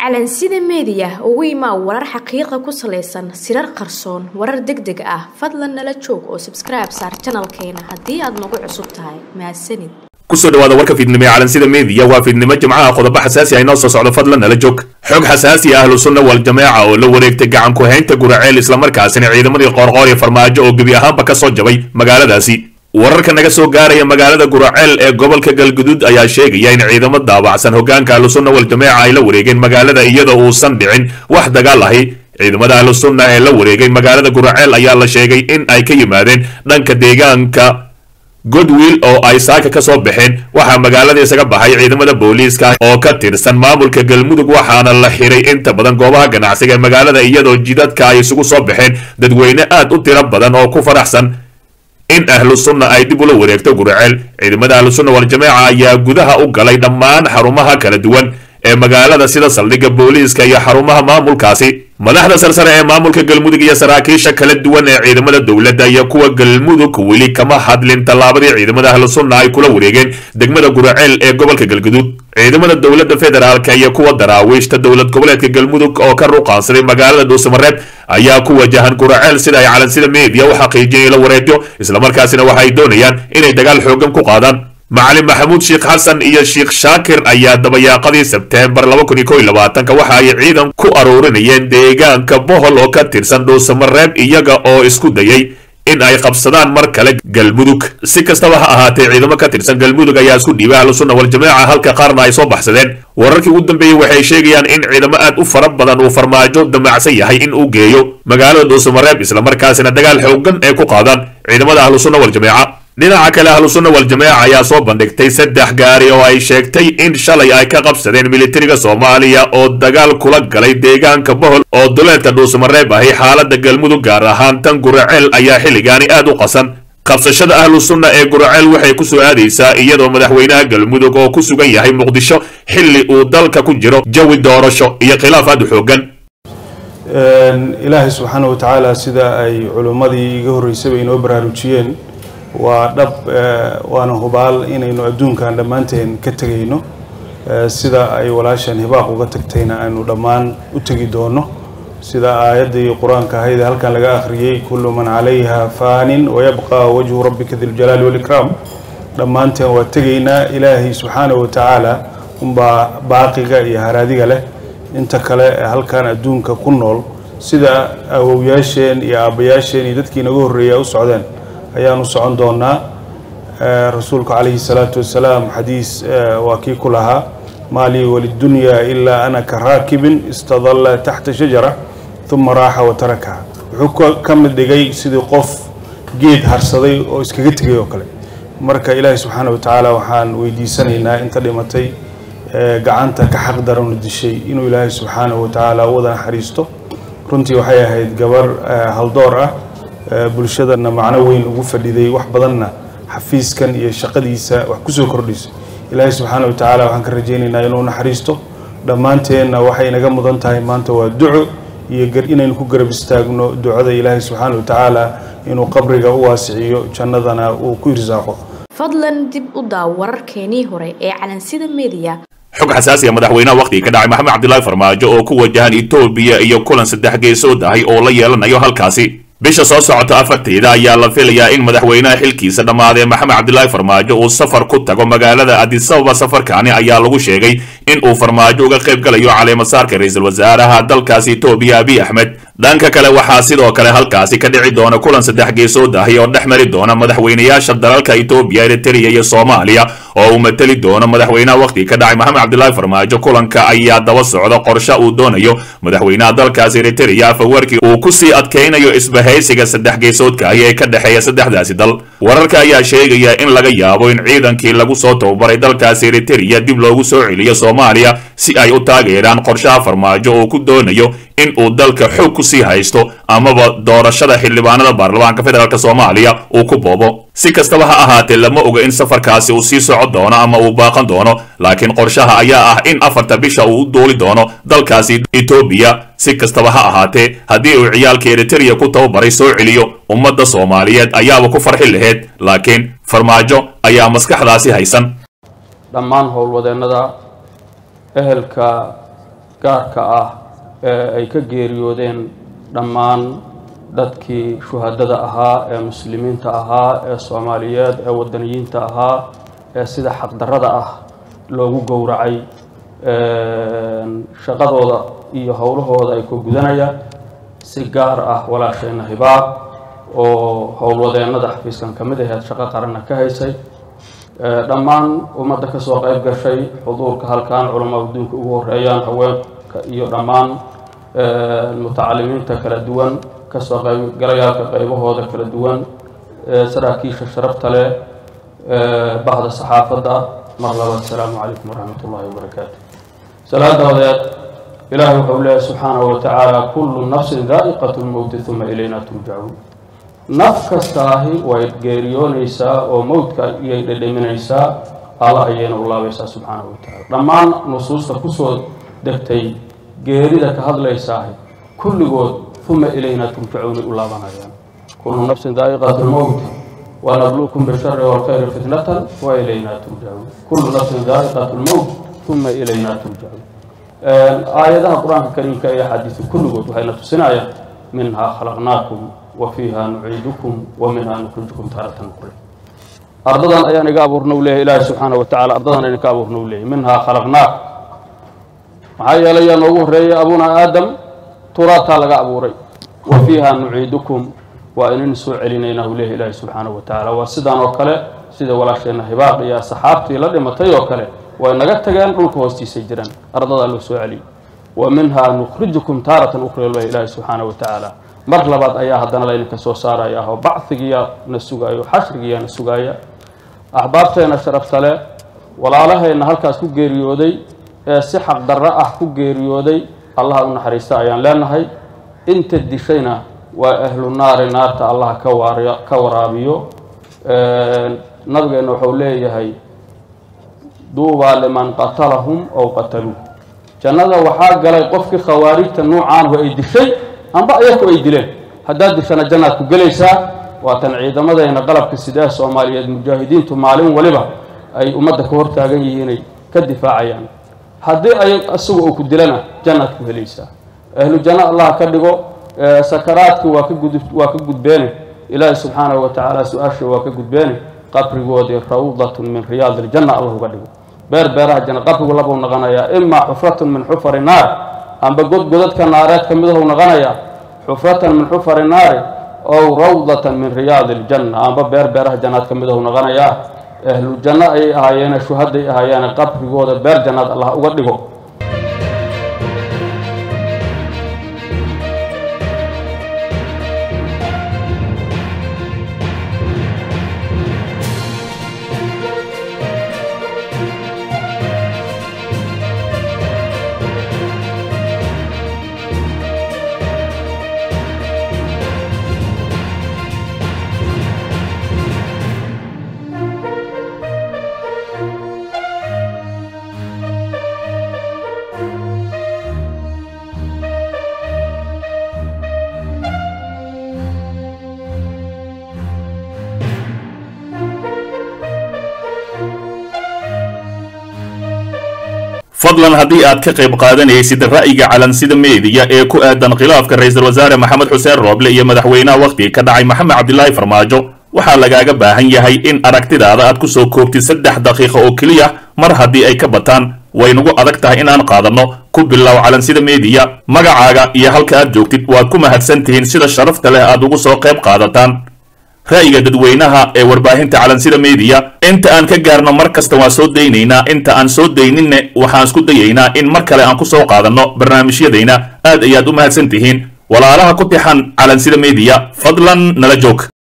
calansida meediya ugu imaa warar xaqiiqa ku salaysan sirar qarsoon warar deg deg ah fadlan nala joog oo sabskribe saar janalkeena haddii aad nagu cusub tahay mahadsanid kusoo dhawaada warka fiidnimo ee calansida meediya waa fiidnimo jimcaha qodobo xasaasi ah inoo soo socdo fadlan nala joog xog xasaasi ah ahlu sunna wal jameeca oo la wareegtay gacan ku-haynta guraceel islamarkaasina ciidamadii qoorqoor iyo farmaajo oo gebi ahaanba ka soo jabay magaaladaasi wararka naga soo gaaraya magaalada guraceel ee gobolka galguduud ayaa sheegaya in ciidamo daabacsan hogaanka ahlusunna wal jameeca ay la wareegeen magaalada iyadoo uusan dhicin wax dagaal ahi ciidamada ahlusunna ee la wareegay magaalada guraceel ayaa la sheegay in ay ka yimaadeen dhanka deegaanka godwill oo ay saaka ka soo baxeen waxaa magaalada isaga baxay ciidamada booliiska oo ka tirsan maamulka galmudug waxaana la xiray inta badan goobaha ganacsiga ee magaalada iyadoo jidadka ay isugu soo baxeen dadweyne aad u tiro badan oo ku faraxsan in ahlu sunna ay dib ula wareegto guraceel ciidamada ahlu sunna wal jameeca ayaa gudaha u galay dhammaan xarumaha kala duwan ee magaalada sida saldhigga booliiska iyo xarumaha maamulkaasi madaxda sarsare ee maamulka galmudug iyo saraakiisha kala duwan ee ciidamada dowladda iyo kuwa galmudug weli kama hadlin tallaabadii ciidamada ahlu sunna ay kula wareegeen degmada guraceel ee gobolka galguduud ciidamada dowladda federaalka iyo kuwa daraawiishta dowlad goboleedka galmudug oo ka ruqaansaday magaalada dhuusamareeb ayaa ku wajahan guraceel sida ay calansida meediya u xaqiijiyeen ila wareegyo islamarkaasina waxa ay doonayaan inay dagaal xoogan ku qaadaan macalin maxamuud sheekh xasan iyo sheekh shaakir ayaa dabayaaqadii sebteembar waxa ay ciidan ku aruurinayeen deegaanka bohol oo ka tirsan dhuusamareeb iyaga oo isku dayay in ay qabsadaan mar kale galmudug si kastaba ha ahaatee ciidamo ka tirsan galmudug ayaa isku dhiibay ahlusunna wal jameeca halka qaarna ay soo baxsadeen wararkii ugu dambeeyey waxay sheegayaan in ciidamo aad u fara badan uu farmaajo damacsan yahay in uu geeyo magaalada dhuusamareeb islamarkaasina dagaal xoogan ay ku qaadaan ciidamada ahlusunna wal jameeca dhinaca kale ahlusunna wal jameeca ayaa soo bandhigtay saddex gaari oo ay sheegtay in shalay ay ka qabsadeen militariga soomaaliya oo dagaal kula galay deegaanka bohol oo duleedka dhuusamareeb ahi xaalada galmudug gaar ahaan tan guraceel ayaa xilligaani aad u qasan qabsashada ahlu sunna ee guraceel waxay ku soo aadaysaa iyadoo madaxweynaha galmudug oo ku sugan yahay muqdisho xilli uu dalka ku jiro jawi doorasho iyo khilaaf aad u xoogan ilaahay subxaana wa tacaala sida ay culimmadii iga horreysayba inoo baraarujiyeen waa dhab waana hubaal inaynu adduunkan dhammaanteen ka tegayno sida ay walaashan hibaaq uga tagtayna aynu dhammaan u tegi doono sida aayaddii qur-aanka ahayd ee halkan laga akhriyey kullu man calayha faanin wayabqa wajhu rabbika diljalaali walikraam dhammaanteen waa tegaynaa ilaahay subxaana wa tacaala unbaa baaqiga iyo haraadiga leh inta kale ee halkan adduunka ku nool sida awowyaasheen iyo aabbayaasheen iyo dadkii naga horreeya u socdeen ayaanu socon doonaa rasuulku calayhi salaatu wasalaam xadiis waa kii ku lahaa maa lii walidunyaa ilaa ana ka raakibin istadalla taxta shajara uma raaxa wa tarakaha wuxuu ka mid dhigay sidii qof geed harsaday oo iskaga tegay oo kale marka ilaahi subxaana wa tacaala waxaan weydiisanaynaa inta dhimatay gacanta ka xaq daranu dishay inuu ilaahay subxaana wa tacaala u wada naxariisto runtii waxay ahayd gabar haldoor ah bulshadana macno weyn ugu fadhiday wax badanna xafiiskan iyo shaqadiisa wax kusoo kordhisay ilaahay subxaana wa tacaala waxaan ka rajaynaynaa inuu naxariisto dhammaanteenna waxay naga mudan tahay maanta waa duco iyo inaynu ku garab istaagno ducada ilaahay subxaana wa tacaala inuu qabriga u waasiciyo jannadana uu ku irsaaqo fadlan dib u daaw wararkeenii hore ee calansida meediya xog xasaasi a madaxweynaha wakhtigii ka dhacay maxamed cabdilaahi farmaajo oo ku wajahan etoobiya iyo kulan saddex geesood ahay oo la yeelanayo halkaasi bisha soo socota afarteeda ayaa la filayaa in madaxweynaha xilkiisa dhammaadee maxamed cabdilaahi farmaajo uu safar ku tago magaalada adisababa safarkaani ayaa lagu sheegay in uu farmaajo uga qayb galayo caleemasaarka ra-iisul wasaaraha dalkaasi etoobiya abiy axmed dhanka kale waxaa sidoo kale halkaasi ka dhici doona kulan saddex geesood ahi oo dhex mari doona madaxweynayaasha dalalka etoobiya eritrea iyo soomaaliya oo uu mateli doono madaxweynaha wakhtiga ka dhacay maxamed cabdilaahi farmaajo kulanka ayaa daba socda qorshe uu doonayo madaxweynaha dalkaasi eritrea afawarkii uu kusii adkaynayo isbahaysiga saddex geesoodka ahi ee ka dhexeeya saddexdaasi dal wararka ayaa sheegaya in laga yaabo in ciidankii lagu soo tababaray dalkaasi eritrea dib loogu soo celiyo soomaaliya si ay u taageeraan qorshaha farmaajo oo ku doonayo in uu dalka xoog ku sii haysto amaba doorashada xildhibaanada baarlamaanka federaalk soomaaliya uu ku boobo si kastaba ha ahaatee lama oga in safarkaasi uu sii socon doono ama uu baaqan doono laakiin qorshaha ayaa ah in afarta bisha uu u duuli doono dalkaasi etoobiya si kastaba ha ahaatee haddii uu ciyaalka eritrea ku tababaray soo celiyo ummadda soomaaliyeed ayaaba ku farxi lahayd laakiin farmaajo ayaa maskaxdaasi haysan dhammaan howlwadeennada ehelka gaarka ah ee ay ka geeriyoodeen dhammaan dadkii shuhadada ahaa ee muslimiinta ahaa ee soomaaliyeed ee wadaniyiinta ahaa ee sida xaqdarrada ah loogu gowracay shaqadooda iyo howlahooda ay ku gudanaya si gaar ah walaasheenna hibaab oo howlwadeennada xafiiskan ka mid aheed shaqo qaranna ka haysay dhammaan ummadda ka soo qayb gashay xuduurka halkan culamaa adduunka ugu horeeyaan haweenka iyo dhammaan mutacalimiinta kala duwan kasoo qaybgalayaalka qaybahooda kala duwan saraakiisha sharafta leh bahda saxaafadda mar labaad asalaamu calaykum waraxmat ullahi wabarakaatu salaadaodeed ilaahay wuxuu leeyahy subxaanahu wa tacaala kullu nafsin daa'iqat lmowti uma ilayna turjacuun naf kastaahi way geeriyoonaysaa oo mowdka iyay dhedheminaysaa alla ayayna u laabaysaa subxaanahu wa tacala dhammaan nusuusta kusoo degtay geerida ka hadlaysaahi kulligood uma ilayna turjacuunay u laabanayaan kullu nafsin daa'iqat lmowti wanabluukum bishari walkhayri fitnatan wa ilayna turjacuun kullu nafsin daa'iqat lmowt uma ilayna turjacuun aayadaha qur-aanka kariimka iyo axaadiisu kulligood waxayna tusinayaan minhaa khalaqnaakum wa fiiha nuciidukum wa minhaa nukhrijukum taaratan ukhra ardadan ayaan iga abuurna u leeyahy ilaahi subxaana wa tacala ardadan ayaan ka abuurna u leeyahy minhaa khalaqnaakum maxaa yeelay yaa noogu horreeyay abuna aadam turaataa laga abuuray wa fiiha nuciidukum waa inaynu soo celinaynaa uu leeyahy ilaahi subxaana wa tacala waa sidaan oo kale sida walaasheenna hibaaq iyo saxaabtii la dhimatay oo kale way naga tageen dhulka hoostiisay jiraan ardadaa loo soo celiyay wa minhaa nukhrijukum taaratan ukhra leh ilaahi subxaana wa tacaala mar labaad ayaa haddana laydinka soo saaraya oo bacdigiyaa na sugaayo xashrigiyaa na sugaaya axbaabteena sharafta leh walaalahayna halkaas ku geeriyooday ee si xaqdarro ah ku geeriyooday allaha u naxariista ayaan leenahay inta dishayna waa ahlu naari naarta allaha ka waar ka waraabiyo nabigeenna wuxuu leeyahay duubaa liman qatalahum ow qataluu jannada waxaa galay qofkii khawaarijta nuucaanhu ay dishay amba ayaku ay dileen haddaad dishana jannaad ku gelaysaa waatan ciidamadayna qalabka sidee soomaaliyeed mujaahidiintu maalin waliba ay ummadda ka hortaagan yihiinay ka difaacayaan haddii ay isagu uu ku dilana jannaad ku helaysaa ahlu janno allah ka dhigo sakaraadki waa ka gud waa ka gudbeene ilaahi subxaanahu wa tacaala su-aasha waa ka gudbeene qabrigoodii rawdatun min riyaadi iljanna allah uga dhigo beer beeraha janna qabrigu labuu noqonayaa imaa xufratun min xufari naar amba god godadka naareed ka midahuu noqonayaa xufratan min xufari naari ow rawdatan min riyaadi iljanna amba beer beeraha jannaad ka midahuu noqonayaa ahlu janno ayay ahaayeene shuhaday ahaayeene qabrigooda beer jannaad allah uga dhigo fadlan haddii aad ka qayb qaadanaysid ra'yiga calansida meediya ee ku aadan khilaafka ra-iisul wasaare maxamed xuseen rooble iyo madaxweynaha wakhtiga ka dhacay maxamed cabdilaahi farmaajo waxaa lagaaga baahan yahay in aragtidaada aad ku soo koobtid saddex daqiiqa oo keliya mar haddii ay ka bataan waynagu adag tahay inaan qaadanno ku bilow calansida meediya magacaaga iyo halka aad joogtid waad ku mahadsan tihiin sida sharafta leh aad ugu soo qayb qaadataan ra'yiga dadweynaha ee warbaahinta calansida meediya inta aan ka gaarno mar kasta waan soo daynaynaa inta aan soo dayninne waxaan isku dayaynaa in mar kale aan ku soo qaadanno barnaamijyadayna aad ayaad u mahadsan tihiin walaalaha ku tixan calansida meediya fadlan nala joog